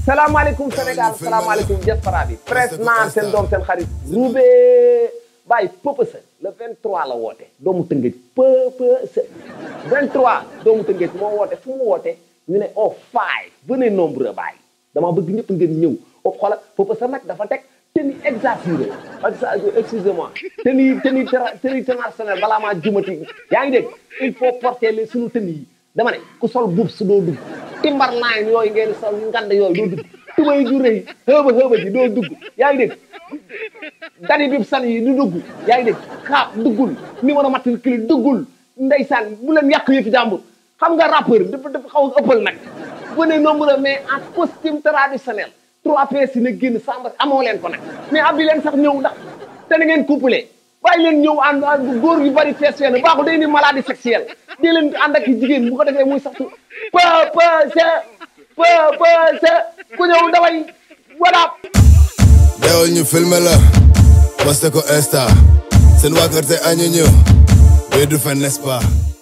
salaamaaleykum Sénégal salaamaaleykum diaspora bi presse naa seen doom seen xarit Roubé Baye Pëpësa le 23 la woote doomu Tëngéej Pëpësa 23 doomu Tëngéej moo woote fu mu woote ñu ne oh five venez nombreux Baye dama bëgg ñëpp ngeen ñëw o xoola Pëpësa nag dafa teg tenue exagérée excusez-moi tenue tenue tenue internationale balaa maa jumati yaa ngi dégg il faut porter les sunu tenue yi dama ne ku sol buub su doo dugg timbar naayn yooyu ngeen sol ngand yooyu doo dugg tubay ju rëy xëba xëba ji doo dugg yaa ngi dégg dani bib san yi du dugg yaa ngi dégg xaab duggul numéro matricule duggul ndeysaan bu leen yàq yëfi jàmbur xam nga rappeur dafa dafa xaw a ëppal nag venez nombreux mais en costume traditionnel trois pièces yi na génn samba amoo leen ko nag mais abbi leen sax ñëw ndax te na ngeen couplé bàyyi leen ñëw ànd góor yu bari fees fenn baaxul day ni maladie sexuelle di leen ànd ak jigéen bu ko defee muy sax su peu peu se peu peu se ku ñëw daway wadaab deewal ñu filmé la poste ko insta seen waa kër te añu ñu du fen n'est-ce pas